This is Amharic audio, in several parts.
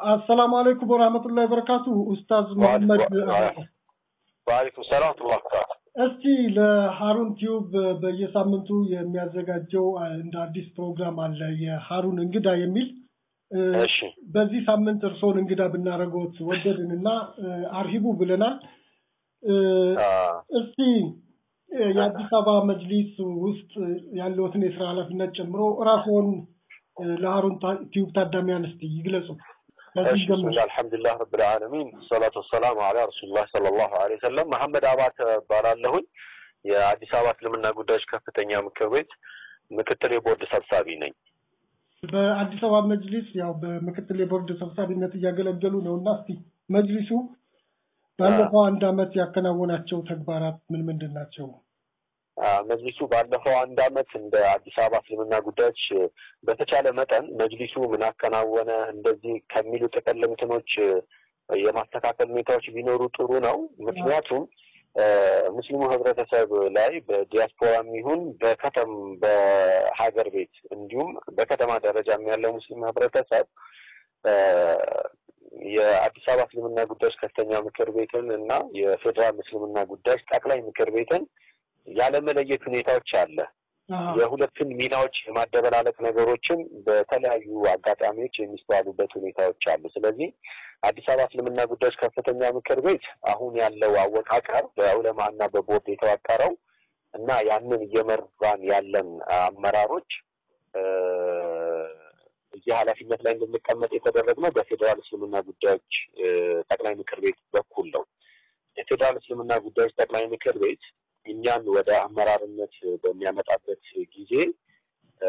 አሰላሙ አለይኩም ወራህመቱላሂ ወበረካቱ ኡስታዝ መሐመድ ወአለይኩም ሰላም ወራህመቱላሂ ወበረካቱ። እስቲ ለሃሩን ቲዩብ በየሳምንቱ የሚያዘጋጀው እንደ አዲስ ፕሮግራም አለ የሃሩን እንግዳ የሚል እሺ በዚህ ሳምንት እርስዎን እንግዳ ብናደርገዎት ወደድንና አርሂቡ ብለናል። እስቲ የአዲስ አበባ መጅሊስ ውስጥ ያለዎትን የስራ ኃላፊነት ጨምሮ ራስዎን ለሃሩን ቲዩብ ታዳሚያን እስቲ ይግለጹ። ከዚህ እሺ ጀምር። ብስሚላህ አልሐምዱሊላህ ረብል ዓለሚን ሰላቱ ወሰላሙ አላ ረሱሉላህ ሰለላሁ ዐለይሂ ወሰለም መሐመድ አባተ እባላለሁኝ የአዲስ አበባ እስልምና ጉዳዮች ከፍተኛ ምክር ቤት ምክትል የቦርድ ሰብሳቢ ነኝ። በአዲስ አበባ መጅሊስ ያው በምክትል የቦርድ ሰብሳቢነት እያገለገሉ ነው እና እስቲ መጅሊሱ ባለፈው አንድ አመት ያከናወናቸው ተግባራት ምን ምንድን ናቸው? አ፣ መጅሊሱ ባለፈው አንድ አመት እንደ አዲስ አበባ እስልምና ጉዳዮች በተቻለ መጠን መጅሊሱ ምን አከናወነ እንደዚህ ከሚሉ ጥቅል እንትኖች የማስተካከል ሁኔታዎች ቢኖሩ ጥሩ ነው። ምክንያቱም አ፣ ሙስሊሙ ህብረተሰብ ላይ በዲያስፖራም ይሁን በከተም በሀገር ቤት እንዲሁም በከተማ ደረጃም ያለው ሙስሊም ህብረተሰብ አ፣ የአዲስ አበባ እስልምና ጉዳዮች ከፍተኛ ምክር ቤትን እና የፌዴራል እስልምና ጉዳዮች ጠቅላይ ምክር ቤትን ያለመለየት ሁኔታዎች አለ። የሁለቱን ሚናዎች የማደበላለቅ ነገሮችን በተለያዩ አጋጣሚዎች የሚስተዋሉበት ሁኔታዎች አሉ። ስለዚህ አዲስ አበባ እስልምና ጉዳዮች ከፍተኛ ምክር ቤት አሁን ያለው አወቃቀር በዑለማ እና በቦርድ የተዋቀረው እና ያንን እየመራን ያለን አመራሮች እ፣ እዚህ ኃላፊነት ላይ እንድንቀመጥ የተደረግነው በፌዴራል እስልምና ጉዳዮች እ፣ ጠቅላይ ምክር ቤት በኩል ነው። የፌዴራል እስልምና ጉዳዮች ጠቅላይ ምክር ቤት እኛን ወደ አመራርነት በሚያመጣበት ጊዜ እ፣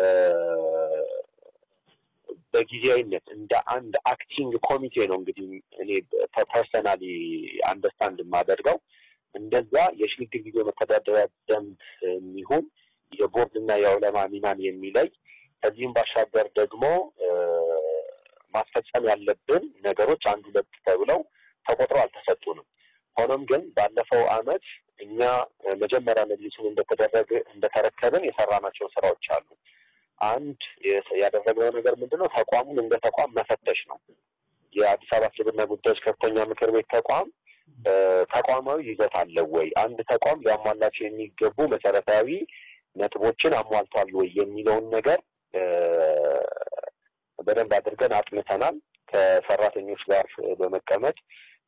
በጊዜያዊነት እንደ አንድ አክቲንግ ኮሚቴ ነው እንግዲህ እኔ ፐርሰናሊ አንደርስታንድ የማደርገው እንደዛ የሽግግር ጊዜ መተዳደሪያ ደንብ የሚሆን የቦርድና የዑለማ ሚናን የሚለይ ከዚህም ባሻገር ደግሞ እ፣ ማስፈጸም ያለብን ነገሮች አንድ ሁለት ተብለው ተቆጥረው አልተሰጡንም። ሆኖም ግን ባለፈው አመት እኛ እ፣ መጀመሪያ መጅሊሱን እንደተደረገ እንደተረከብን የሰራናቸው ስራዎች አሉ። አንድ የስ- ያደረግነው ነገር ምንድን ነው? ተቋሙን እንደ ተቋም መፈተሽ ነው። የአዲስ አበባ እስልምና ጉዳዮች ከፍተኛ ምክር ቤት ተቋም እ፣ ተቋማዊ ይዘት አለው ወይ? አንድ ተቋም ሊያሟላቸው የሚገቡ መሰረታዊ ነጥቦችን አሟልቷል ወይ የሚለውን ነገር እ፣ በደንብ አድርገን አጥንተናል። ከሰራተኞች ጋር በመቀመጥ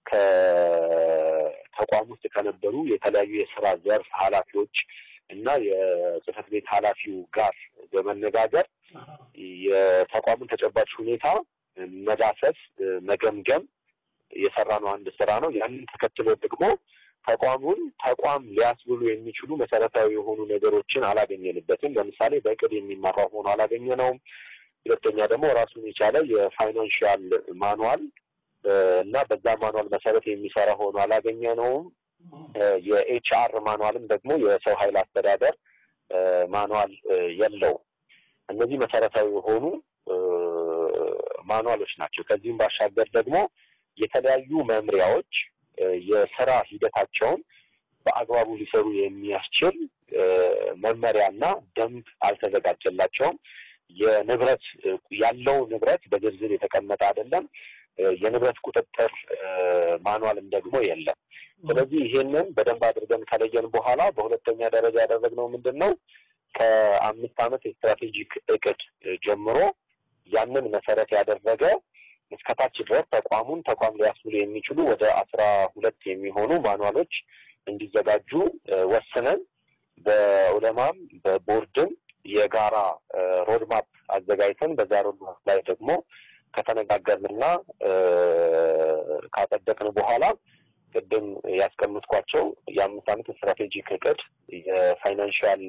ከተቋም ውስጥ ከነበሩ የተለያዩ የስራ ዘርፍ ኃላፊዎች እና የጽህፈት ቤት ኃላፊው ጋር በመነጋገር የተቋሙን ተጨባጭ ሁኔታ መዳሰስ፣ መገምገም የሰራነው አንድ ስራ ነው። ያንን ተከትሎ ደግሞ ተቋሙን ተቋም ሊያስብሉ የሚችሉ መሰረታዊ የሆኑ ነገሮችን አላገኘንበትም። ለምሳሌ በእቅድ የሚመራው ሆኖ አላገኘነውም። ሁለተኛ ደግሞ ራሱን የቻለ የፋይናንሽያል ማኑዋል እ፣ እና በዛ ማኑዋል መሰረት የሚሰራ ሆኖ አላገኘነውም። የኤች አር ማኑዋልም ደግሞ የሰው ኃይል አስተዳደር እ፣ ማኑዋል እ፣ የለውም። እነዚህ መሰረታዊ የሆኑ እ፣ ማኑዋሎች ናቸው። ከዚህም ባሻገር ደግሞ የተለያዩ መምሪያዎች እ፣ የስራ ሂደታቸውን በአግባቡ ሊሰሩ የሚያስችል እ፣ መመሪያና ደንብ አልተዘጋጀላቸውም። የንብረት እ፣ ያለው ንብረት በዝርዝር የተቀመጠ አይደለም። እ፣ የንብረት ቁጥጥር እ፣ ማኑዋልም ደግሞ የለም። ስለዚህ ይሄንን በደንብ አድርገን ከለየን በኋላ በሁለተኛ ደረጃ ያደረግነው ምንድን ነው? ከአምስት ዓመት የስትራቴጂክ እቅድ እ፣ ጀምሮ ያንን መሰረት ያደረገ እስከታች ድረስ ተቋሙን ተቋም ሊያስብሉ የሚችሉ ወደ አስራ ሁለት የሚሆኑ ማኑዋሎች እንዲዘጋጁ እ፣ ወስነን በዑለማም በቦርድም የጋራ እ፣ ሮድማፕ አዘጋጅተን በዛ ሮድማፕ ላይ ደግሞ ከተነጋገርንና እ፣ ካጸደቅን በኋላ ቅድም ያስቀምጥኳቸው የአምስት ዓመት ስትራቴጂክ እቅድ የፋይናንሽያል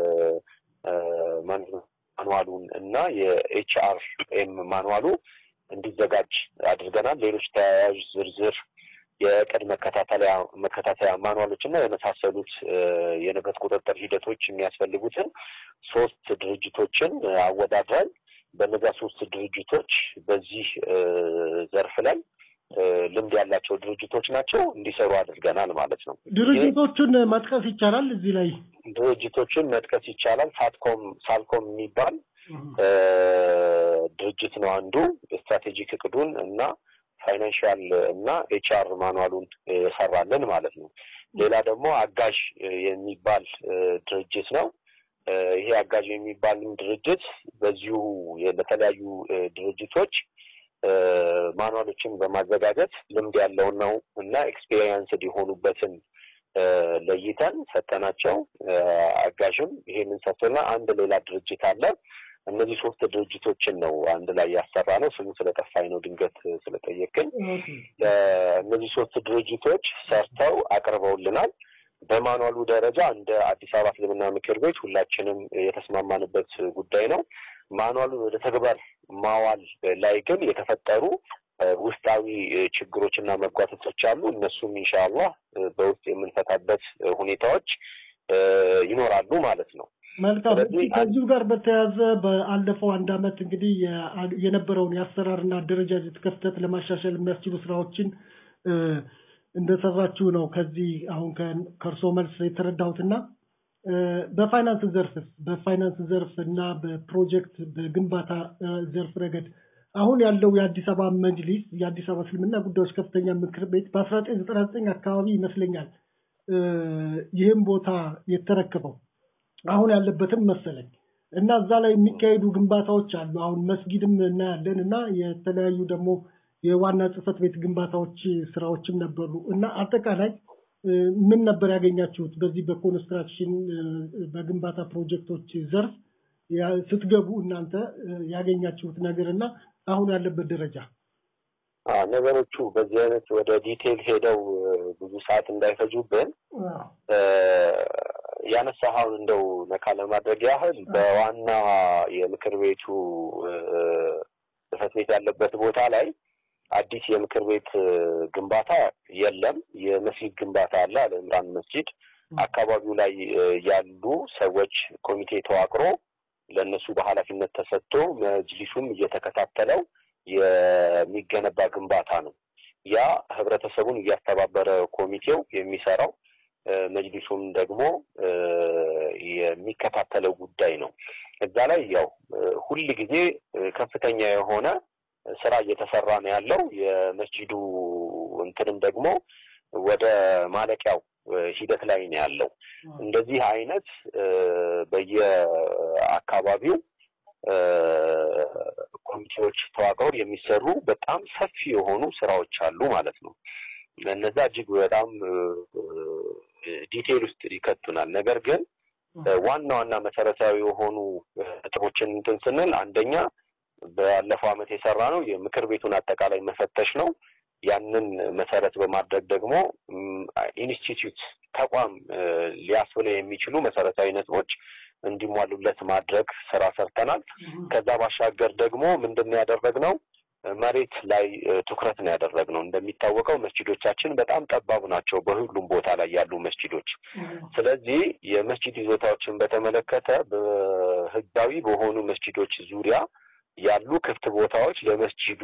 ማኑዋሉን እና የኤች አር ኤም ማኑዋሉ እንዲዘጋጅ አድርገናል። ሌሎች ተያያዥ ዝርዝር የእቅድ መከታተያ መከታተያ ማኑዋሎች እና የመሳሰሉት እ፣ የንብረት ቁጥጥር ሂደቶች የሚያስፈልጉትን ሶስት ድርጅቶችን አወዳድረን በነዛ ሶስት ድርጅቶች በዚህ እ፣ ዘርፍ ላይ እ፣ ልምድ ያላቸው ድርጅቶች ናቸው እንዲሰሩ አድርገናል ማለት ነው። ድርጅቶቹን መጥቀስ ይቻላል እዚህ ላይ ድርጅቶችን መጥቀስ ይቻላል። ሳትኮም ሳልኮም የሚባል እ፣ ድርጅት ነው አንዱ ስትራቴጂክ እቅዱን እና ፋይናንሻል እና ኤችአር ማኑዋሉን የሰራልን ማለት ነው። ሌላ ደግሞ አጋዥ የሚባል ድርጅት ነው። ይሄ አጋዥ የሚባልን ድርጅት በዚሁ ለተለያዩ ድርጅቶች ማኑዋሎችን በማዘጋጀት ልምድ ያለውን ነው እና ኤክስፔሪየንስድ የሆኑበትን ለይተን ሰጠናቸው። አጋዥም ይሄንን ሰጥቶና አንድ ሌላ ድርጅት አለ። እነዚህ ሶስት ድርጅቶችን ነው አንድ ላይ ያሰራ ነው። ስሙ ስለጠፋኝ ነው ድንገት ስለጠየቅኝ። እነዚህ ሶስት ድርጅቶች ሰርተው አቅርበውልናል። በማኑዋሉ ደረጃ እንደ አዲስ አበባ እስልምና ምክር ቤት ሁላችንም የተስማማንበት ጉዳይ ነው። ማኑዋሉን ወደ ተግባር ማዋል ላይ ግን የተፈጠሩ ውስጣዊ ችግሮችና መጓተቶች አሉ። እነሱም ኢንሻአላህ በውስጥ የምንፈታበት ሁኔታዎች ይኖራሉ ማለት ነው። መልካም። ከዚሁ ጋር በተያያዘ በአለፈው አንድ አመት እንግዲህ የነበረውን የአሰራርና አደረጃጀት ክፍተት ለማሻሻል የሚያስችሉ ስራዎችን እንደሰራችሁ ነው ከዚህ አሁን ከእርሶ መልስ የተረዳሁትና በፋይናንስ ዘርፍ በፋይናንስ ዘርፍ እና በፕሮጀክት በግንባታ ዘርፍ ረገድ አሁን ያለው የአዲስ አበባ መጅሊስ የአዲስ አበባ እስልምና ጉዳዮች ከፍተኛ ምክር ቤት በአስራ ዘጠኝ ዘጠና ዘጠኝ አካባቢ ይመስለኛል ይህም ቦታ የተረከበው አሁን ያለበትም መሰለኝ እና እዛ ላይ የሚካሄዱ ግንባታዎች አሉ። አሁን መስጊድም እናያለን እና የተለያዩ ደግሞ የዋና ጽህፈት ቤት ግንባታዎች ስራዎችም ነበሩ እና አጠቃላይ ምን ነበር ያገኛችሁት በዚህ በኮንስትራክሽን በግንባታ ፕሮጀክቶች ዘርፍ ስትገቡ እናንተ ያገኛችሁት ነገር እና አሁን ያለበት ደረጃ? ነገሮቹ በዚህ አይነት ወደ ዲቴል ሄደው ብዙ ሰዓት እንዳይፈጁብን ያነሳኸውን እንደው ነካ ለማድረግ ያህል በዋና የምክር ቤቱ ጽህፈት ቤት ያለበት ቦታ ላይ አዲስ የምክር ቤት ግንባታ የለም። የመስጊድ ግንባታ አለ። አለ ኢምራን መስጂድ አካባቢው ላይ ያሉ ሰዎች ኮሚቴ ተዋቅሮ ለእነሱ በኃላፊነት ተሰጥቶ መጅሊሱም እየተከታተለው የሚገነባ ግንባታ ነው። ያ ህብረተሰቡን እያስተባበረ ኮሚቴው የሚሰራው መጅሊሱም ደግሞ የሚከታተለው ጉዳይ ነው። እዛ ላይ ያው ሁል ጊዜ ከፍተኛ የሆነ ስራ እየተሰራ ነው ያለው። የመስጂዱ እንትንም ደግሞ ወደ ማለቂያው ሂደት ላይ ነው ያለው። እንደዚህ አይነት በየአካባቢው ኮሚቴዎች ተዋቅረው የሚሰሩ በጣም ሰፊ የሆኑ ስራዎች አሉ ማለት ነው። እነዛ እጅግ በጣም ዲቴይል ውስጥ ይከቱናል። ነገር ግን ዋና ዋና መሰረታዊ የሆኑ ነጥቦችን እንትን ስንል አንደኛ ባለፈው ዓመት የሰራ ነው የምክር ቤቱን አጠቃላይ መፈተሽ ነው። ያንን መሰረት በማድረግ ደግሞ ኢንስቲትዩት ተቋም ሊያስብለው የሚችሉ መሰረታዊ ነጥቦች እንዲሟሉለት ማድረግ ስራ ሰርተናል። ከዛ ባሻገር ደግሞ ምንድን ነው ያደረግነው? መሬት ላይ ትኩረት ነው ያደረግነው። እንደሚታወቀው መስጂዶቻችን በጣም ጠባብ ናቸው፣ በሁሉም ቦታ ላይ ያሉ መስጂዶች። ስለዚህ የመስጂድ ይዞታዎችን በተመለከተ በህጋዊ በሆኑ መስጂዶች ዙሪያ ያሉ ክፍት ቦታዎች ለመስጂዱ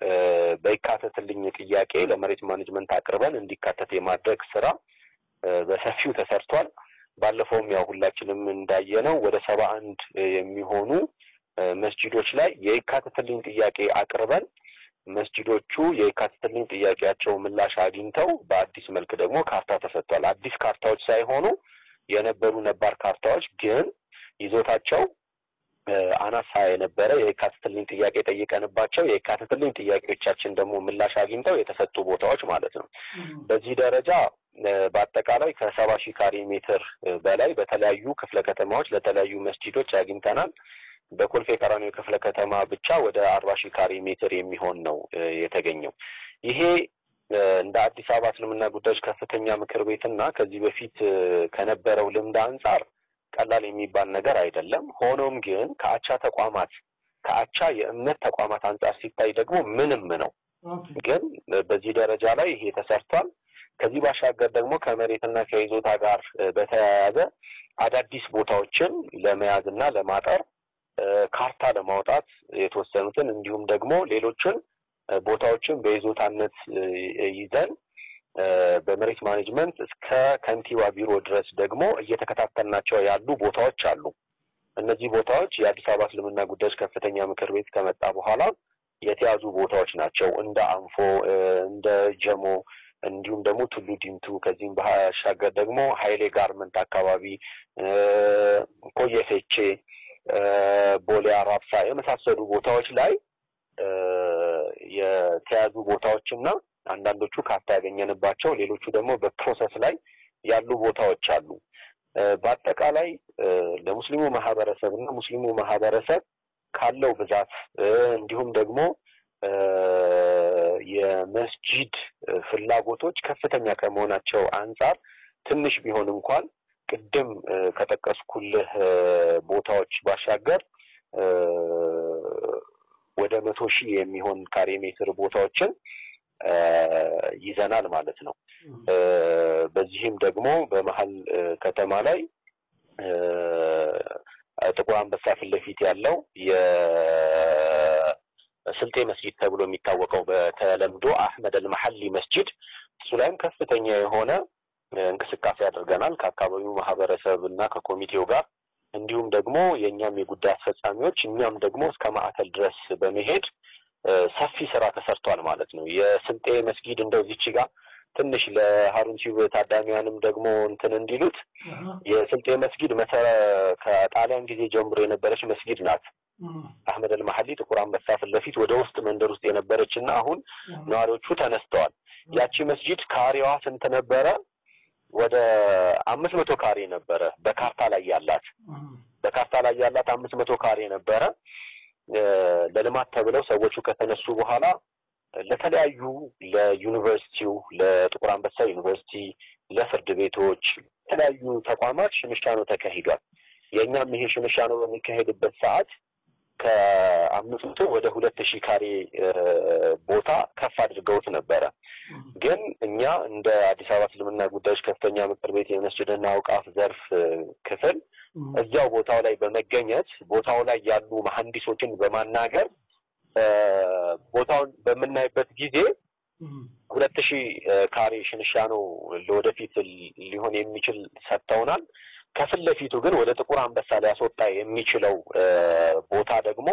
በይካተትልኝ ጥያቄ ለመሬት ማኔጅመንት አቅርበን እንዲካተት የማድረግ ስራ በሰፊው ተሰርቷል። ባለፈውም ያው ሁላችንም እንዳየነው ወደ ሰባ አንድ የሚሆኑ መስጂዶች ላይ የይካተትልኝ ጥያቄ አቅርበን መስጂዶቹ የይካተትልኝ ጥያቄያቸው ምላሽ አግኝተው በአዲስ መልክ ደግሞ ካርታ ተሰጥቷል። አዲስ ካርታዎች ሳይሆኑ የነበሩ ነባር ካርታዎች ግን ይዞታቸው አናሳ የነበረ የካትትልኝ ጥያቄ ጠይቀንባቸው የካትትልኝ ጥያቄዎቻችን ደግሞ ምላሽ አግኝተው የተሰጡ ቦታዎች ማለት ነው። በዚህ ደረጃ በአጠቃላይ ከሰባ ሺህ ካሬ ሜትር በላይ በተለያዩ ክፍለ ከተማዎች ለተለያዩ መስጂዶች አግኝተናል። በኮልፌ ቀራኒዮ ክፍለ ከተማ ብቻ ወደ አርባ ሺህ ካሬ ሜትር የሚሆን ነው የተገኘው። ይሄ እንደ አዲስ አበባ እስልምና ጉዳዮች ከፍተኛ ምክር ቤትና ከዚህ በፊት ከነበረው ልምድ አንጻር ቀላል የሚባል ነገር አይደለም። ሆኖም ግን ከአቻ ተቋማት ከአቻ የእምነት ተቋማት አንጻር ሲታይ ደግሞ ምንም ነው። ግን በዚህ ደረጃ ላይ ይሄ ተሰርቷል። ከዚህ ባሻገር ደግሞ ከመሬትና ከይዞታ ጋር በተያያዘ አዳዲስ ቦታዎችን ለመያዝ እና ለማጠር ካርታ ለማውጣት የተወሰኑትን እንዲሁም ደግሞ ሌሎችን ቦታዎችን በይዞታነት ይዘን በመሬት ማኔጅመንት እስከ ከንቲባ ቢሮ ድረስ ደግሞ እየተከታተልናቸው ያሉ ቦታዎች አሉ። እነዚህ ቦታዎች የአዲስ አበባ እስልምና ጉዳዮች ከፍተኛ ምክር ቤት ከመጣ በኋላ የተያዙ ቦታዎች ናቸው። እንደ አንፎ፣ እንደ ጀሞ እንዲሁም ደግሞ ቱሉ ዲምቱ ከዚህም ባሻገር ደግሞ ሀይሌ ጋርመንት አካባቢ፣ ኮየ ፌቼ፣ ቦሌ አራብሳ የመሳሰሉ ቦታዎች ላይ የተያዙ ቦታዎችና አንዳንዶቹ ካርታ ያገኘንባቸው ሌሎቹ ደግሞ በፕሮሰስ ላይ ያሉ ቦታዎች አሉ። በአጠቃላይ ለሙስሊሙ ማህበረሰብ እና ሙስሊሙ ማህበረሰብ ካለው ብዛት እንዲሁም ደግሞ የመስጂድ ፍላጎቶች ከፍተኛ ከመሆናቸው አንጻር ትንሽ ቢሆን እንኳን ቅድም ከጠቀስኩልህ ቦታዎች ባሻገር ወደ መቶ ሺህ የሚሆን ካሬ ሜትር ቦታዎችን ይዘናል ማለት ነው። በዚህም ደግሞ በመሀል ከተማ ላይ ጥቁር አንበሳ ፊት ለፊት ያለው የስልጤ መስጂድ ተብሎ የሚታወቀው በተለምዶ አህመድ አልመሐሊ መስጂድ እሱ ላይም ከፍተኛ የሆነ እንቅስቃሴ አድርገናል ከአካባቢው ማህበረሰብ እና ከኮሚቴው ጋር እንዲሁም ደግሞ የእኛም የጉዳይ አስፈጻሚዎች እኛም ደግሞ እስከ ማዕከል ድረስ በመሄድ ሰፊ ስራ ተሰርቷል ማለት ነው። የስልጤ መስጊድ እንደው ዚች ጋር ትንሽ ለሀሩን ቲዩብ ታዳሚያንም ደግሞ እንትን እንዲሉት የስልጤ መስጊድ መሰረ ከጣሊያን ጊዜ ጀምሮ የነበረች መስጊድ ናት። አህመድ አልመሐሊ ጥቁር አንበሳ ፊት ለፊት ወደ ውስጥ መንደር ውስጥ የነበረች እና አሁን ነዋሪዎቹ ተነስተዋል። ያቺ መስጊድ ካሬዋ ስንት ነበረ? ወደ አምስት መቶ ካሬ ነበረ በካርታ ላይ ያላት በካርታ ላይ ያላት አምስት መቶ ካሬ ነበረ። ለልማት ተብለው ሰዎቹ ከተነሱ በኋላ ለተለያዩ ለዩኒቨርሲቲው፣ ለጥቁር አንበሳ ዩኒቨርሲቲ፣ ለፍርድ ቤቶች፣ የተለያዩ ተቋማት ሽምሻኖ ተካሂዷል። የእኛም ይሄ ሽምሻኖ በሚካሄድበት ሰዓት ከአምስት መቶ ወደ ሁለት ሺህ ካሬ ቦታ ከፍ አድርገውት ነበረ። ግን እኛ እንደ አዲስ አበባ እስልምና ጉዳዮች ከፍተኛ ምክር ቤት የመስጅድና አውቃፍ ዘርፍ ክፍል እዚያው ቦታው ላይ በመገኘት ቦታው ላይ ያሉ መሐንዲሶችን በማናገር ቦታውን በምናይበት ጊዜ ሁለት ሺህ ካሬ ሽንሻኖ ለወደፊት ሊሆን የሚችል ሰጥተውናል። ከፊት ለፊቱ ግን ወደ ጥቁር አንበሳ ሊያስወጣ የሚችለው ቦታ ደግሞ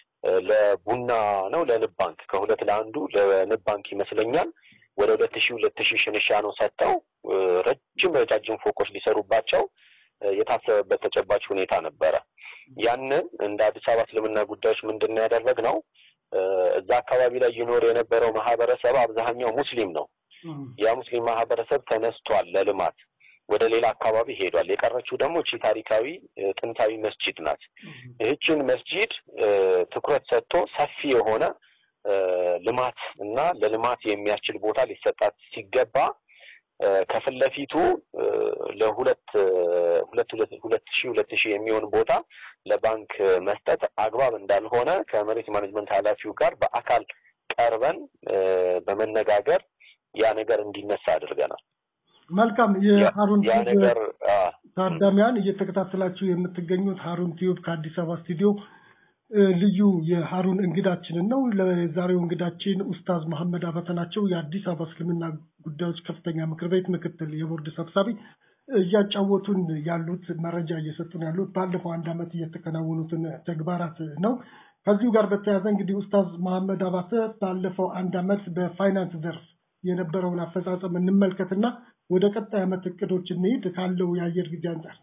ለቡና ነው ለንብ ባንክ ከሁለት ለአንዱ ለንብ ባንክ ይመስለኛል ወደ ሁለት ሺህ ሁለት ሺህ ሽንሻኖ ሰጥተው ረጅም ረጃጅም ፎቆች ሊሰሩባቸው የታሰበበት ተጨባጭ ሁኔታ ነበረ። ያንን እንደ አዲስ አበባ እስልምና ጉዳዮች ምንድን ነው ያደረግነው? እዛ አካባቢ ላይ ይኖር የነበረው ማህበረሰብ አብዛኛው ሙስሊም ነው። ያ ሙስሊም ማህበረሰብ ተነስቷል ለልማት ወደ ሌላ አካባቢ ሄዷል። የቀረችው ደግሞ እቺ ታሪካዊ ጥንታዊ መስጂድ ናት። ይህችን መስጂድ ትኩረት ሰጥቶ ሰፊ የሆነ ልማት እና ለልማት የሚያስችል ቦታ ሊሰጣት ሲገባ ከፊት ለፊቱ ለሁለት ሁለት ሁለት ሺህ ሁለት ሺህ የሚሆን ቦታ ለባንክ መስጠት አግባብ እንዳልሆነ ከመሬት ማኔጅመንት ኃላፊው ጋር በአካል ቀርበን በመነጋገር ያ ነገር እንዲነሳ አድርገናል። መልካም የሀሩን ያ ነገር ታዳሚያን እየተከታተላችሁ የምትገኙት ሀሩን ቲዩብ ከአዲስ አበባ ስቱዲዮ ልዩ የሀሩን እንግዳችንን ነው። ለዛሬው እንግዳችን ኡስታዝ መሐመድ አበተ ናቸው። የአዲስ አበባ እስልምና ጉዳዮች ከፍተኛ ምክር ቤት ምክትል የቦርድ ሰብሳቢ እያጫወቱን ያሉት መረጃ እየሰጡን ያሉት ባለፈው አንድ ዓመት እየተከናወኑትን ተግባራት ነው። ከዚሁ ጋር በተያያዘ እንግዲህ ኡስታዝ መሐመድ አባተ ባለፈው አንድ ዓመት በፋይናንስ ዘርፍ የነበረውን አፈጻጸም እንመልከትና ወደ ቀጣይ ዓመት እቅዶች እንሂድ ካለው የአየር ጊዜ አንጻር።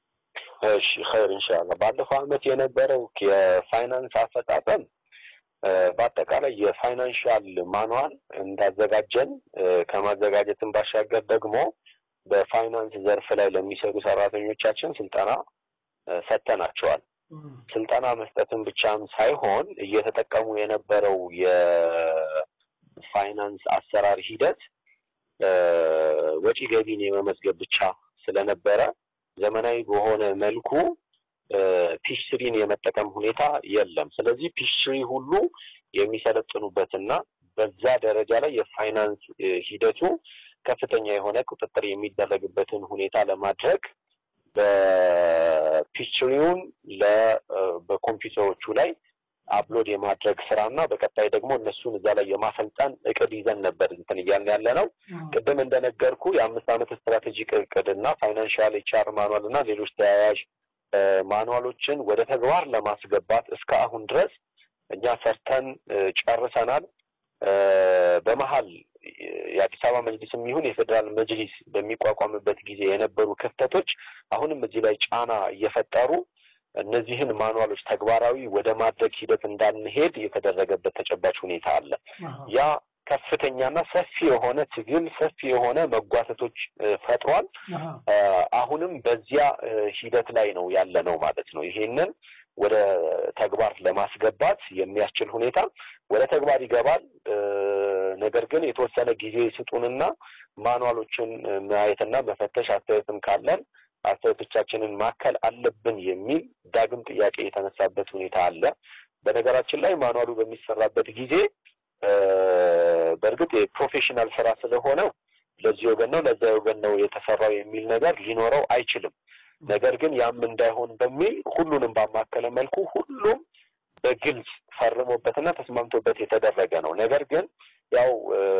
እሺ ኸይር ኢንሻአላህ። ባለፈው ዓመት የነበረው የፋይናንስ አፈጻጸም በአጠቃላይ የፋይናንሻል ማኑዋል እንዳዘጋጀን ከማዘጋጀትን ባሻገር ደግሞ በፋይናንስ ዘርፍ ላይ ለሚሰሩ ሰራተኞቻችን ስልጠና ሰጥተናቸዋል። ስልጠና መስጠትን ብቻም ሳይሆን እየተጠቀሙ የነበረው የፋይናንስ አሰራር ሂደት ወጪ ገቢን የመመዝገብ ብቻ ስለነበረ ዘመናዊ በሆነ መልኩ ፒሽትሪን የመጠቀም ሁኔታ የለም። ስለዚህ ፒሽትሪ ሁሉ የሚሰለጥኑበትና በዛ ደረጃ ላይ የፋይናንስ ሂደቱ ከፍተኛ የሆነ ቁጥጥር የሚደረግበትን ሁኔታ ለማድረግ በፒችሪውን በኮምፒውተሮቹ ላይ አፕሎድ የማድረግ ስራ እና በቀጣይ ደግሞ እነሱን እዛ ላይ የማሰልጠን እቅድ ይዘን ነበር እንትን እያልን ያለ ነው። ቅድም እንደነገርኩ የአምስት ዓመት ስትራቴጂክ እቅድ እና ፋይናንሻል ኤችአር ማኑዋል እና ሌሎች ተያያዥ ማኑዋሎችን ወደ ተግባር ለማስገባት እስከ አሁን ድረስ እኛ ሰርተን ጨርሰናል። በመሀል የአዲስ አበባ መጅሊስም ይሁን የፌዴራል መጅሊስ በሚቋቋምበት ጊዜ የነበሩ ክፍተቶች አሁንም እዚህ ላይ ጫና እየፈጠሩ እነዚህን ማኑዋሎች ተግባራዊ ወደ ማድረግ ሂደት እንዳንሄድ የተደረገበት ተጨባጭ ሁኔታ አለ። ያ ከፍተኛና ሰፊ የሆነ ትግል ሰፊ የሆነ መጓተቶች ፈጥሯል። አሁንም በዚያ ሂደት ላይ ነው ያለ ነው ማለት ነው። ይሄንን ወደ ተግባር ለማስገባት የሚያስችል ሁኔታ ወደ ተግባር ይገባል። ነገር ግን የተወሰነ ጊዜ ስጡንና ማኑዋሎችን ማየትና መፈተሽ አስተያየትም ካለን አስተያየቶቻችንን ማከል አለብን የሚል ዳግም ጥያቄ የተነሳበት ሁኔታ አለ። በነገራችን ላይ ማኑዋሉ በሚሰራበት ጊዜ በእርግጥ የፕሮፌሽናል ስራ ስለሆነ ለዚህ ወገን ነው ለዛ ወገን ነው የተሰራው የሚል ነገር ሊኖረው አይችልም። ነገር ግን ያም እንዳይሆን በሚል ሁሉንም ባማከለ መልኩ ሁሉም በግልጽ ፈርሞበትና ተስማምቶበት የተደረገ ነው። ነገር ግን ያው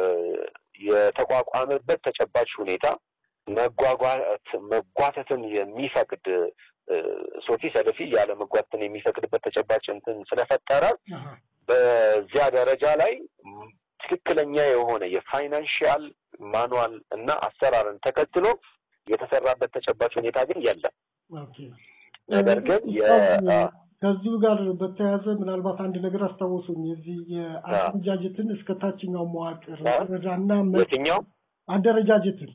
የተቋቋመበት ተጨባጭ ሁኔታ መጓጓት መጓተትን የሚፈቅድ ሶፊ ሰለፊ ያለ መጓተትን የሚፈቅድበት ተጨባጭ እንትን ስለፈጠረ በዚያ ደረጃ ላይ ትክክለኛ የሆነ የፋይናንሽያል ማኑዋል እና አሰራርን ተከትሎ የተሰራበት ተጨባጭ ሁኔታ ግን የለም። ነገር ግን ከዚሁ ጋር በተያያዘ ምናልባት አንድ ነገር አስታወሱኝ። የዚህ የአደረጃጀትን እስከ ታችኛው መዋቅር ወረዳና የትኛው አደረጃጀትን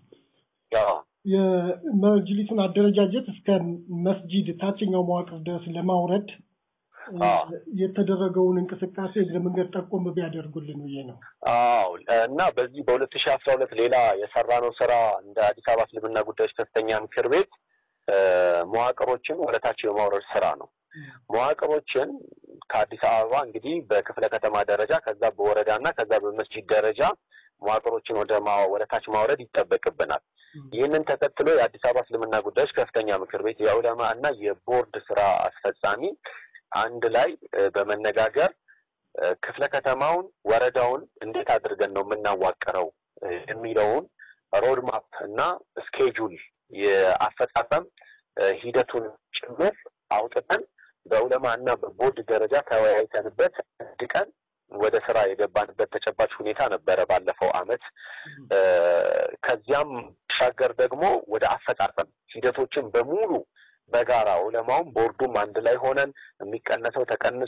የመጅሊሱን አደረጃጀት እስከ መስጂድ ታችኛው መዋቅር ድረስ ለማውረድ የተደረገውን እንቅስቃሴ እግረ መንገድ ጠቆም ቢያደርጉልን ብዬ ነው። አዎ እና በዚህ በሁለት ሺህ አስራ ሁለት ሌላ የሰራነው ስራ እንደ አዲስ አበባ እስልምና ጉዳዮች ከፍተኛ ምክር ቤት መዋቅሮችን ወደታች የማውረድ ስራ ነው። መዋቅሮችን ከአዲስ አበባ እንግዲህ በክፍለ ከተማ ደረጃ ከዛ በወረዳ እና ከዛ በመስጂድ ደረጃ መዋቅሮችን ወደ ወደ ታች ማውረድ ይጠበቅብናል። ይህንን ተከትሎ የአዲስ አበባ እስልምና ጉዳዮች ከፍተኛ ምክር ቤት የዑለማ እና የቦርድ ስራ አስፈጻሚ አንድ ላይ በመነጋገር ክፍለ ከተማውን፣ ወረዳውን እንዴት አድርገን ነው የምናዋቅረው የሚለውን ሮድማፕ እና ስኬጁል የአፈጻጸም ሂደቱን ጭምር አውጥተን በዑለማ እና በቦርድ ደረጃ ተወያይተንበት አንድ ቀን ወደ ስራ የገባንበት ተጨባጭ ሁኔታ ነበረ ባለፈው አመት። ከዚያም ሻገር ደግሞ ወደ አፈጻጸም ሂደቶችን በሙሉ በጋራ ዑለማውም ቦርዱም አንድ ላይ ሆነን የሚቀነሰው ተቀንሶ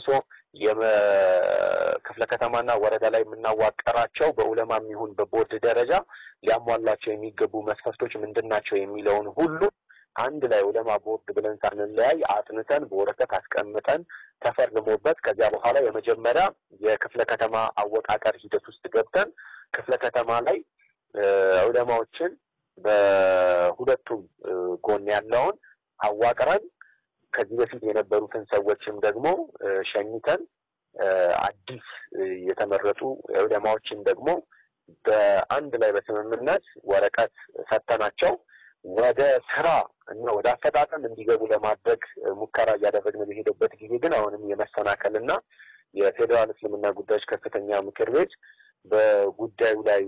የክፍለ ከተማና ወረዳ ላይ የምናዋቀራቸው በዑለማም ይሁን በቦርድ ደረጃ ሊያሟላቸው የሚገቡ መስፈርቶች ምንድን ናቸው የሚለውን ሁሉ አንድ ላይ ዑለማ ቦርድ ብለን ሳንለያይ አጥንተን በወረቀት አስቀምጠን ተፈርሞበት ከዚያ በኋላ የመጀመሪያ የክፍለ ከተማ አወቃቀር ሂደት ውስጥ ገብተን ክፍለ ከተማ ላይ ዑለማዎችን በሁለቱም ጎን ያለውን አዋቅረን ከዚህ በፊት የነበሩትን ሰዎችም ደግሞ ሸኝተን አዲስ የተመረጡ ዑለማዎችን ደግሞ በአንድ ላይ በስምምነት ወረቀት ሰጥተናቸው ወደ ስራ እና ወደ አፈጣጠም እንዲገቡ ለማድረግ ሙከራ እያደረግን በሄደበት ጊዜ ግን አሁንም የመሰናከል እና የፌዴራል እስልምና ጉዳዮች ከፍተኛ ምክር ቤት በጉዳዩ ላይ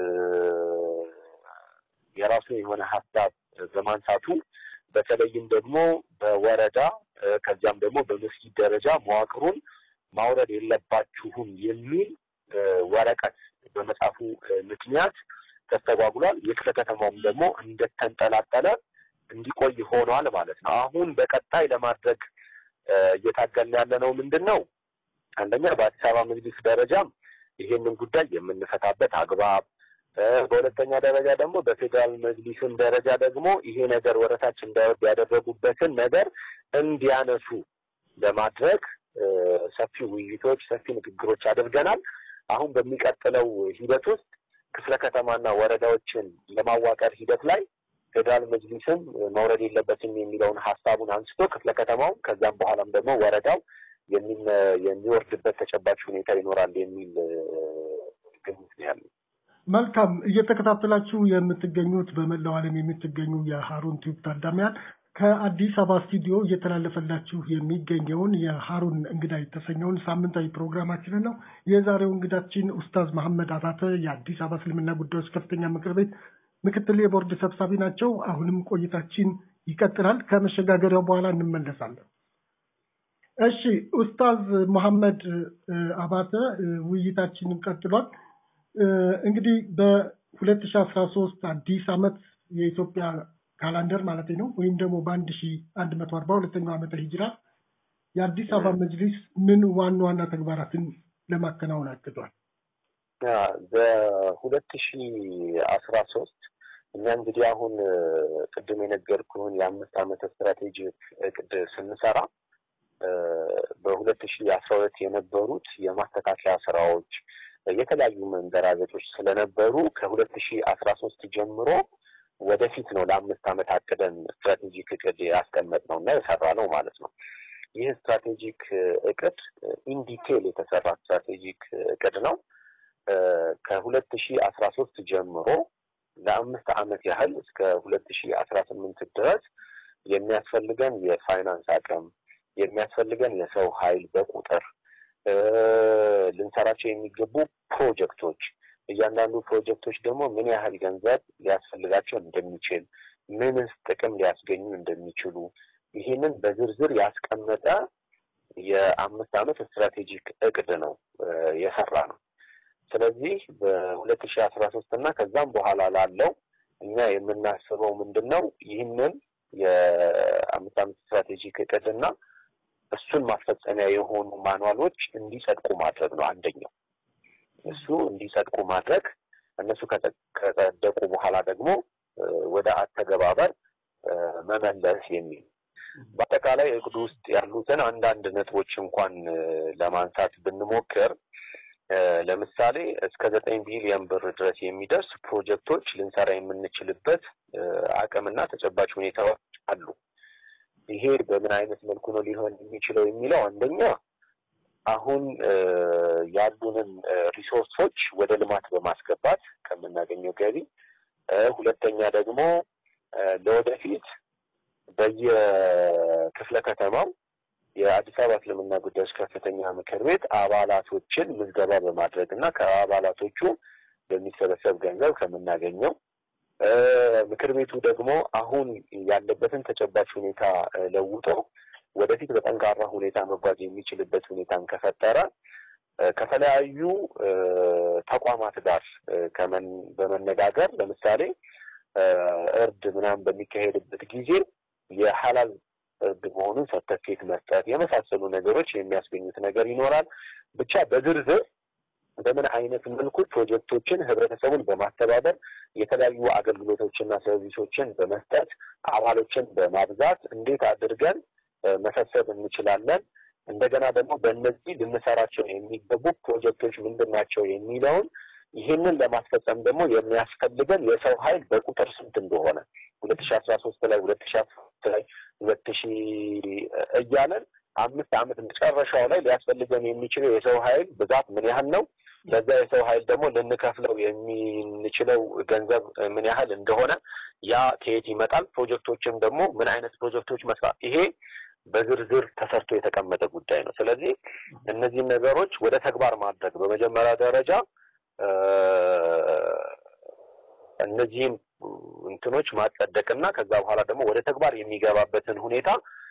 የራሱ የሆነ ሀሳብ በማንሳቱ በተለይም ደግሞ በወረዳ ከዚያም ደግሞ በመስጊድ ደረጃ መዋቅሩን ማውረድ የለባችሁም የሚል ወረቀት በመጻፉ ምክንያት ተስተጓጉሏል። የክፍለ ከተማውም ደግሞ እንደተንጠላጠለ እንዲቆይ ሆኗል ማለት ነው። አሁን በቀጣይ ለማድረግ እየታገልን ያለ ነው ምንድን ነው? አንደኛ በአዲስ አበባ መጅሊስ ደረጃም ይሄንን ጉዳይ የምንፈታበት አግባብ በሁለተኛ ደረጃ ደግሞ በፌዴራል መጅሊስም ደረጃ ደግሞ ይሄ ነገር ወረታች እንዳይወርድ ያደረጉበትን ነገር እንዲያነሱ ለማድረግ ሰፊ ውይይቶች፣ ሰፊ ንግግሮች አድርገናል። አሁን በሚቀጥለው ሂደት ውስጥ ክፍለ ከተማና ወረዳዎችን ለማዋቀር ሂደት ላይ ፌዴራል መጅሊስም መውረድ የለበትም የሚለውን ሀሳቡን አንስቶ ክፍለ ከተማው ከዛም በኋላም ደግሞ ወረዳው የሚወርድበት ተጨባጭ ሁኔታ ይኖራል የሚል ግምት ነው ያለው። መልካም እየተከታተላችሁ የምትገኙት በመላው ዓለም የምትገኙ የሀሩን ቲዩብ ታዳሚያን ከአዲስ አበባ ስቱዲዮ እየተላለፈላችሁ የሚገኘውን የሀሩን እንግዳ የተሰኘውን ሳምንታዊ ፕሮግራማችንን ነው። የዛሬው እንግዳችን ኡስታዝ መሐመድ አባተ የአዲስ አበባ እስልምና ጉዳዮች ከፍተኛ ምክር ቤት ምክትል የቦርድ ሰብሳቢ ናቸው። አሁንም ቆይታችን ይቀጥላል። ከመሸጋገሪያው በኋላ እንመለሳለን። እሺ ኡስታዝ መሐመድ አባተ ውይይታችንን ቀጥሏል። እንግዲህ በሁለት ሺ አስራ ሶስት አዲስ ዓመት የኢትዮጵያ ካላንደር ማለት ነው ወይም ደግሞ በአንድ ሺ አንድ መቶ አርባ ሁለተኛው ዓመተ ሂጅራ የአዲስ አበባ መጅሊስ ምን ዋና ዋና ተግባራትን ለማከናወን አቅዷል? በሁለት ሺ አስራ ሶስት እኛ እንግዲህ አሁን ቅድም የነገርኩህን የአምስት ዓመት ስትራቴጂ እቅድ ስንሰራ በሁለት ሺ አስራ ሁለት የነበሩት የማስተካከያ ስራዎች የተለያዩ መንገራገጮች ስለነበሩ ከሁለት ሺ አስራ ሶስት ጀምሮ ወደፊት ነው ለአምስት ዓመት አቅደን ስትራቴጂክ እቅድ ያስቀመጥ ነው እና የሰራ ነው ማለት ነው። ይህ ስትራቴጂክ እቅድ ኢንዲቴል የተሰራ ስትራቴጂክ እቅድ ነው። ከሁለት ሺ አስራ ሶስት ጀምሮ ለአምስት ዓመት ያህል እስከ ሁለት ሺ አስራ ስምንት ድረስ የሚያስፈልገን የፋይናንስ አቅም የሚያስፈልገን የሰው ኃይል በቁጥር ልንሰራቸው የሚገቡ ፕሮጀክቶች እያንዳንዱ ፕሮጀክቶች ደግሞ ምን ያህል ገንዘብ ሊያስፈልጋቸው እንደሚችል ምንስ ጥቅም ሊያስገኙ እንደሚችሉ ይህንን በዝርዝር ያስቀመጠ የአምስት ዓመት ስትራቴጂክ እቅድ ነው የሰራ ነው። ስለዚህ በሁለት ሺ አስራ ሶስት እና ከዛም በኋላ ላለው እኛ የምናስበው ምንድን ነው ይህንን የአምስት ዓመት ስትራቴጂክ እቅድ እና እሱን ማስፈጸሚያ የሆኑ ማንዋሎች እንዲጸድቁ ማድረግ ነው አንደኛው። እሱ እንዲጸድቁ ማድረግ እነሱ ከጸደቁ በኋላ ደግሞ ወደ አተገባበር መመለስ የሚል በአጠቃላይ እቅዱ ውስጥ ያሉትን አንዳንድ ነጥቦች እንኳን ለማንሳት ብንሞክር ለምሳሌ እስከ ዘጠኝ ቢሊዮን ብር ድረስ የሚደርስ ፕሮጀክቶች ልንሰራ የምንችልበት አቅምና ተጨባጭ ሁኔታዎች አሉ። ይሄ በምን አይነት መልኩ ነው ሊሆን የሚችለው የሚለው አንደኛ አሁን ያሉንን ሪሶርሶች ወደ ልማት በማስገባት ከምናገኘው ገቢ፣ ሁለተኛ ደግሞ ለወደፊት በየክፍለ ከተማው የአዲስ አበባ እስልምና ጉዳዮች ከፍተኛ ምክር ቤት አባላቶችን ምዝገባ በማድረግ እና ከአባላቶቹ በሚሰበሰብ ገንዘብ ከምናገኘው ምክር ቤቱ ደግሞ አሁን ያለበትን ተጨባጭ ሁኔታ ለውጦ ወደፊት በጠንካራ ሁኔታ መጓዝ የሚችልበት ሁኔታን ከፈጠረ ከተለያዩ ተቋማት ጋር በመነጋገር ለምሳሌ እርድ ምናምን በሚካሄድበት ጊዜ የሀላል እርድ መሆኑን ሰርተፊኬት መስጠት የመሳሰሉ ነገሮች የሚያስገኙት ነገር ይኖራል። ብቻ በዝርዝር በምን አይነት መልኩ ፕሮጀክቶችን ህብረተሰቡን በማስተባበር የተለያዩ አገልግሎቶችና ሰርቪሶችን በመስጠት አባሎችን በማብዛት እንዴት አድርገን መሰብሰብ እንችላለን፣ እንደገና ደግሞ በእነዚህ ልንሰራቸው የሚገቡ ፕሮጀክቶች ምንድን ናቸው የሚለውን ይህንን ለማስፈጸም ደግሞ የሚያስፈልገን የሰው ኃይል በቁጥር ስንት እንደሆነ ሁለት ሺ አስራ ሶስት ላይ ሁለት ሺ አስራ ሶስት ላይ ሁለት ሺ እያለን አምስት ዓመት መጨረሻው ላይ ሊያስፈልገን የሚችለው የሰው ኃይል ብዛት ምን ያህል ነው? ለዛ የሰው ኃይል ደግሞ ልንከፍለው የምንችለው ገንዘብ ምን ያህል እንደሆነ ያ ከየት ይመጣል? ፕሮጀክቶችም ደግሞ ምን አይነት ፕሮጀክቶች መስራት ይሄ በዝርዝር ተሰርቶ የተቀመጠ ጉዳይ ነው። ስለዚህ እነዚህን ነገሮች ወደ ተግባር ማድረግ በመጀመሪያ ደረጃ እነዚህም እንትኖች ማጸደቅና ከዛ በኋላ ደግሞ ወደ ተግባር የሚገባበትን ሁኔታ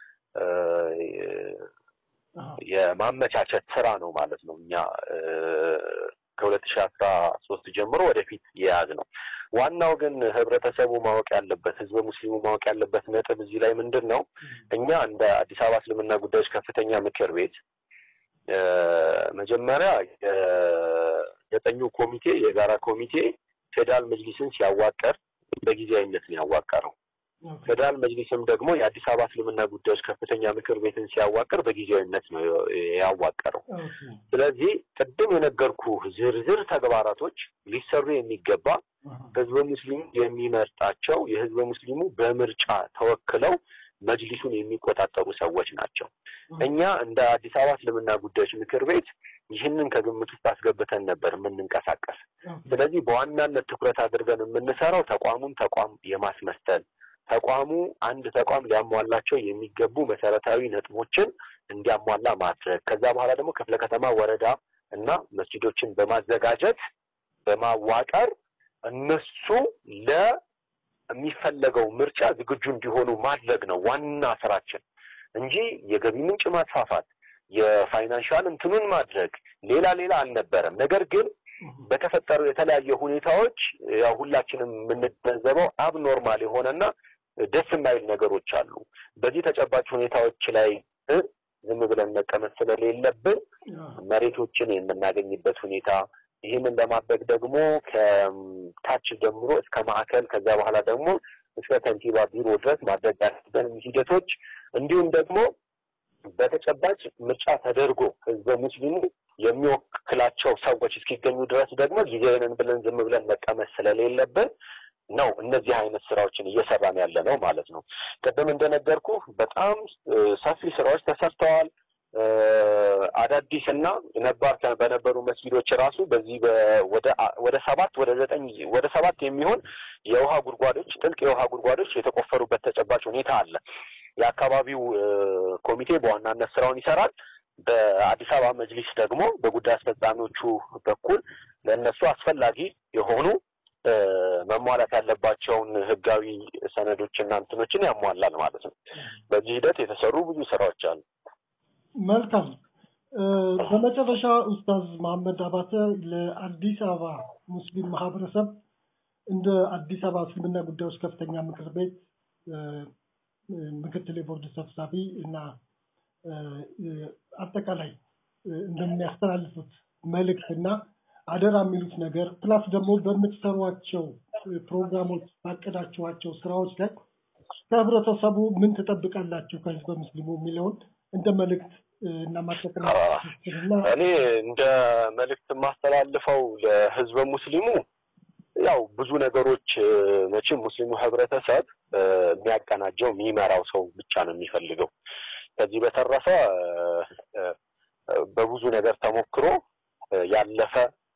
የማመቻቸት ስራ ነው ማለት ነው። እኛ ከሁለት ሺህ አስራ ሶስት ጀምሮ ወደፊት የያዝ ነው። ዋናው ግን ህብረተሰቡ ማወቅ ያለበት ህዝበ ሙስሊሙ ማወቅ ያለበት ነጥብ እዚህ ላይ ምንድን ነው? እኛ እንደ አዲስ አበባ እስልምና ጉዳዮች ከፍተኛ ምክር ቤት መጀመሪያ የዘጠኙ ኮሚቴ የጋራ ኮሚቴ ፌዴራል መጅሊስን ሲያዋቀር በጊዜያዊነት ነው ያዋቀረው። ፌዴራል መጅሊስም ደግሞ የአዲስ አበባ እስልምና ጉዳዮች ከፍተኛ ምክር ቤትን ሲያዋቅር በጊዜያዊነት ነው ያዋቀረው። ስለዚህ ቅድም የነገርኩ ዝርዝር ተግባራቶች ሊሰሩ የሚገባ ህዝበ ሙስሊሙ የሚመርጣቸው የህዝበ ሙስሊሙ በምርጫ ተወክለው መጅሊሱን የሚቆጣጠሩ ሰዎች ናቸው። እኛ እንደ አዲስ አበባ እስልምና ጉዳዮች ምክር ቤት ይህንን ከግምት ውስጥ አስገብተን ነበር የምንንቀሳቀስ። ስለዚህ በዋናነት ትኩረት አድርገን የምንሰራው ተቋሙን ተቋም የማስመሰል ተቋሙ አንድ ተቋም ሊያሟላቸው የሚገቡ መሰረታዊ ነጥቦችን እንዲያሟላ ማድረግ ከዛ በኋላ ደግሞ ክፍለ ከተማ፣ ወረዳ እና መስጂዶችን በማዘጋጀት በማዋቀር እነሱ ለሚፈለገው ምርጫ ዝግጁ እንዲሆኑ ማድረግ ነው ዋና ስራችን። እንጂ የገቢ ምንጭ ማስፋፋት የፋይናንሻል እንትኑን ማድረግ ሌላ ሌላ አልነበረም። ነገር ግን በተፈጠሩ የተለያዩ ሁኔታዎች ያው ሁላችንም የምንገነዘበው አብኖርማል የሆነና ደስ የማይል ነገሮች አሉ። በዚህ ተጨባጭ ሁኔታዎች ላይ ዝም ብለን መቀመጥ ስለሌለብን መሬቶችን የምናገኝበት ሁኔታ ይህንን ለማድረግ ደግሞ ከታች ጀምሮ እስከ ማዕከል ከዛ በኋላ ደግሞ እስከ ከንቲባ ቢሮ ድረስ ማድረግ ያለብን ሂደቶች እንዲሁም ደግሞ በተጨባጭ ምርጫ ተደርጎ ህዝበ ሙስሊሙ የሚወክላቸው ሰዎች እስኪገኙ ድረስ ደግሞ ጊዜንን ብለን ዝም ብለን መቀመጥ ስለሌለብን ነው እነዚህ አይነት ስራዎችን እየሰራን ያለ ነው ማለት ነው። ቅድም እንደነገርኩ በጣም ሰፊ ስራዎች ተሰርተዋል። አዳዲስ እና ነባር በነበሩ መስጊዶች ራሱ በዚህ ወደ ሰባት ወደ ዘጠኝ ወደ ሰባት የሚሆን የውሃ ጉድጓዶች ጥልቅ የውሃ ጉድጓዶች የተቆፈሩበት ተጨባጭ ሁኔታ አለ። የአካባቢው ኮሚቴ በዋናነት ስራውን ይሰራል። በአዲስ አበባ መጅሊስ ደግሞ በጉዳይ አስፈጻሚዎቹ በኩል ለእነሱ አስፈላጊ የሆኑ መሟላት ያለባቸውን ህጋዊ ሰነዶችና እንትኖችን ያሟላል ማለት ነው። በዚህ ሂደት የተሰሩ ብዙ ስራዎች አሉ። መልካም። በመጨረሻ ኡስታዝ መሐመድ አባተ ለአዲስ አበባ ሙስሊም ማህበረሰብ እንደ አዲስ አበባ እስልምና ጉዳዮች ከፍተኛ ምክር ቤት ምክትል የቦርድ ሰብሳቢ እና አጠቃላይ እንደሚያስተላልፉት መልእክት እና አደራ የሚሉት ነገር ፕላስ ደግሞ በምትሰሯቸው ፕሮግራሞች ባቀዳችኋቸው ስራዎች ላይ ከህብረተሰቡ ምን ትጠብቃላችሁ ከህዝበ ሙስሊሙ የሚለውን እንደ መልእክት እና እኔ እንደ መልእክት የማስተላልፈው ለህዝበ ሙስሊሙ ያው ብዙ ነገሮች መቼም ሙስሊሙ ህብረተሰብ የሚያቀናጀው የሚመራው ሰው ብቻ ነው የሚፈልገው። ከዚህ በተረፈ በብዙ ነገር ተሞክሮ ያለፈ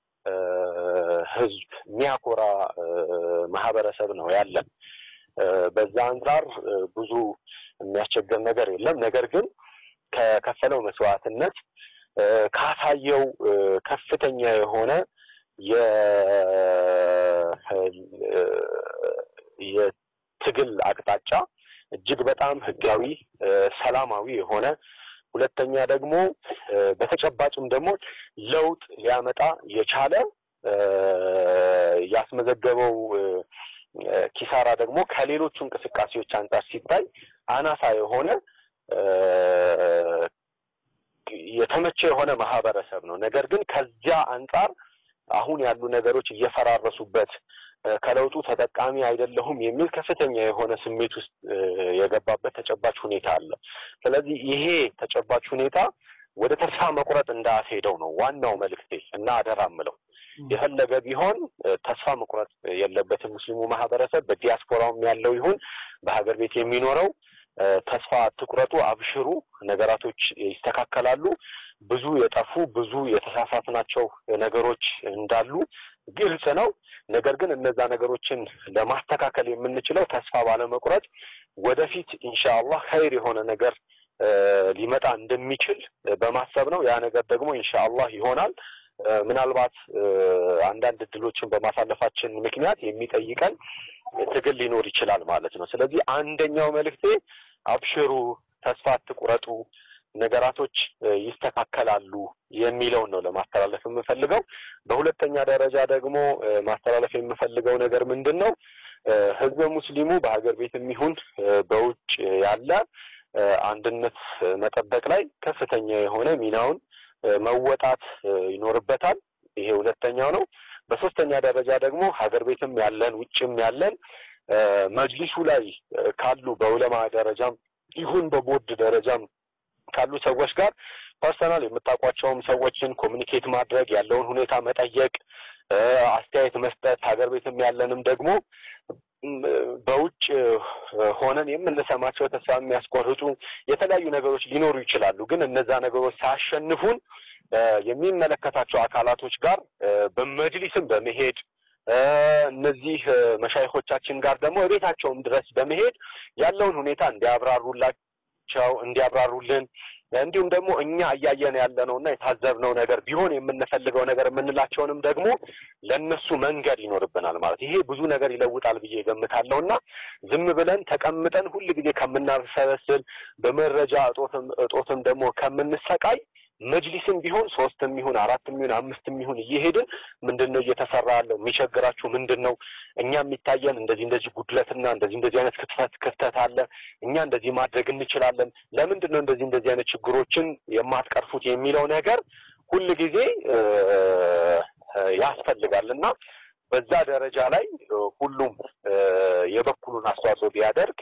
ህዝብ የሚያኮራ ማህበረሰብ ነው ያለን። በዛ አንጻር ብዙ የሚያስቸግር ነገር የለም። ነገር ግን ከከፈለው መስዋዕትነት ካሳየው ከፍተኛ የሆነ የትግል አቅጣጫ እጅግ በጣም ህጋዊ፣ ሰላማዊ የሆነ ሁለተኛ ደግሞ በተጨባጭም ደግሞ ለውጥ ሊያመጣ የቻለ ያስመዘገበው ኪሳራ ደግሞ ከሌሎቹ እንቅስቃሴዎች አንጻር ሲታይ አናሳ የሆነ የተመቸ የሆነ ማህበረሰብ ነው። ነገር ግን ከዚያ አንጻር አሁን ያሉ ነገሮች እየፈራረሱበት ከለውጡ ተጠቃሚ አይደለሁም የሚል ከፍተኛ የሆነ ስሜት ውስጥ የገባበት ተጨባጭ ሁኔታ አለ። ስለዚህ ይሄ ተጨባጭ ሁኔታ ወደ ተስፋ መቁረጥ እንዳያስሄደው ነው ዋናው መልእክቴ እና አደራ ምለው የፈለገ ቢሆን ተስፋ መቁረጥ የለበትም። ሙስሊሙ ማህበረሰብ በዲያስፖራውም ያለው ይሁን በሀገር ቤት የሚኖረው ተስፋ አትቁረጡ፣ አብሽሩ፣ ነገራቶች ይስተካከላሉ። ብዙ የጠፉ ብዙ የተሳሳትናቸው ነገሮች እንዳሉ ግልጽ ነው። ነገር ግን እነዛ ነገሮችን ለማስተካከል የምንችለው ተስፋ ባለመቁረጥ ወደፊት ኢንሻአላህ ኸይር የሆነ ነገር ሊመጣ እንደሚችል በማሰብ ነው። ያ ነገር ደግሞ ኢንሻአላህ ይሆናል። ምናልባት አንዳንድ እድሎችን በማሳለፋችን ምክንያት የሚጠይቀን ትግል ሊኖር ይችላል ማለት ነው። ስለዚህ አንደኛው መልእክቴ አብሽሩ፣ ተስፋ አትቁረጡ፣ ነገራቶች ይስተካከላሉ የሚለውን ነው ለማስተላለፍ የምፈልገው። በሁለተኛ ደረጃ ደግሞ ማስተላለፍ የምፈልገው ነገር ምንድን ነው? ህዝበ ሙስሊሙ በሀገር ቤት የሚሆን በውጭ ያለ አንድነት መጠበቅ ላይ ከፍተኛ የሆነ ሚናውን መወጣት ይኖርበታል። ይሄ ሁለተኛው ነው። በሶስተኛ ደረጃ ደግሞ ሀገር ቤትም ያለን ውጭም ያለን መጅሊሱ ላይ ካሉ በዑለማ ደረጃም ይሁን በቦርድ ደረጃም ካሉ ሰዎች ጋር ፐርሰናል የምታውቋቸውም ሰዎችን ኮሚኒኬት ማድረግ ያለውን ሁኔታ መጠየቅ፣ አስተያየት መስጠት ሀገር ቤትም ያለንም ደግሞ በውጭ ሆነን የምንሰማቸው ተስፋ የሚያስቆርጡ የተለያዩ ነገሮች ሊኖሩ ይችላሉ። ግን እነዛ ነገሮች ሳያሸንፉን የሚመለከታቸው አካላቶች ጋር በመጅሊስም በመሄድ እነዚህ መሻይኮቻችን ጋር ደግሞ ቤታቸውም ድረስ በመሄድ ያለውን ሁኔታ እንዲያብራሩላቸው እንዲያብራሩልን እንዲሁም ደግሞ እኛ እያየን ያለነው እና የታዘብነው ነገር ቢሆን የምንፈልገው ነገር የምንላቸውንም ደግሞ ለእነሱ መንገድ ይኖርብናል ማለት ይሄ ብዙ ነገር ይለውጣል ብዬ ገምታለሁ እና ዝም ብለን ተቀምጠን ሁል ጊዜ ከምናሰበስል በመረጃ እጦትም እጦትም ደግሞ ከምንሰቃይ መጅሊስም ቢሆን ሶስትም ይሁን አራትም ይሁን አምስትም ይሁን እየሄድን ምንድን ነው እየተሰራ ያለው የሚቸግራችሁ ምንድን ነው እኛ የሚታየን እንደዚህ እንደዚህ ጉድለትና እንደዚህ እንደዚህ አይነት ክፍተት ክፍተት አለ እኛ እንደዚህ ማድረግ እንችላለን ለምንድን ነው እንደዚህ እንደዚህ አይነት ችግሮችን የማትቀርፉት የሚለው ነገር ሁል ጊዜ ያስፈልጋል እና በዛ ደረጃ ላይ ሁሉም የበኩሉን አስተዋጽኦ ቢያደርግ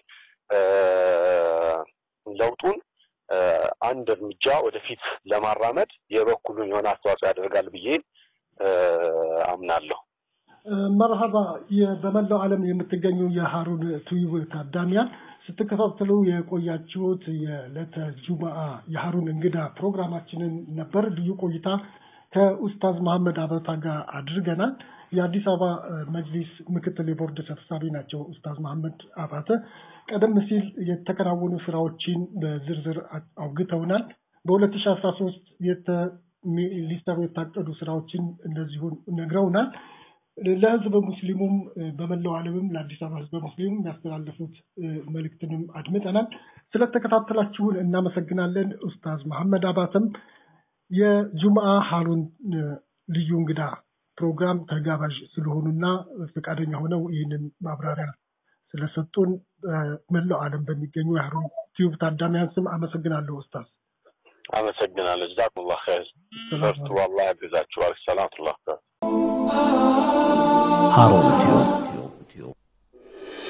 ለውጡን አንድ እርምጃ ወደፊት ለማራመድ የበኩሉን የሆነ አስተዋጽኦ ያደርጋል ብዬ አምናለሁ። መርሀባ በመላው ዓለም የምትገኙ የሀሩን ቱዩብ ታዳሚያን ስትከታተሉ የቆያችሁት የዕለተ ጁምአ የሀሩን እንግዳ ፕሮግራማችንን ነበር። ልዩ ቆይታ ከኡስታዝ መሐመድ አበታ ጋር አድርገናል። የአዲስ አበባ መጅሊስ ምክትል የቦርድ ሰብሳቢ ናቸው ኡስታዝ መሐመድ አባተ። ቀደም ሲል የተከናወኑ ስራዎችን በዝርዝር አውግተውናል። በሁለት ሺ አስራ ሶስት ሊሰሩ የታቀዱ ስራዎችን እንደዚሁን ነግረውናል። ለህዝበ ሙስሊሙም በመላው ዓለምም ለአዲስ አበባ ህዝበ ሙስሊሙም ያስተላለፉት መልእክትንም አድምጠናል። ስለተከታተላችሁን እናመሰግናለን። ኡስታዝ መሐመድ አባተም የጁምአ ሀሩን ልዩ እንግዳ ፕሮግራም ተጋባዥ ስለሆኑና ፈቃደኛ ሆነው ይህንን ማብራሪያ ስለሰጡን መላው ዓለም በሚገኙ የሀሩን ቲዩብ ታዳሚያን ስም አመሰግናለሁ ኡስታዝ። አመሰግናለሁ። ጀዛኩሙላህ ኸይር። በርቱ፣ አላህ ያግዛችኋል። ሰላም ቱላህ ሀሩን ቲዩብ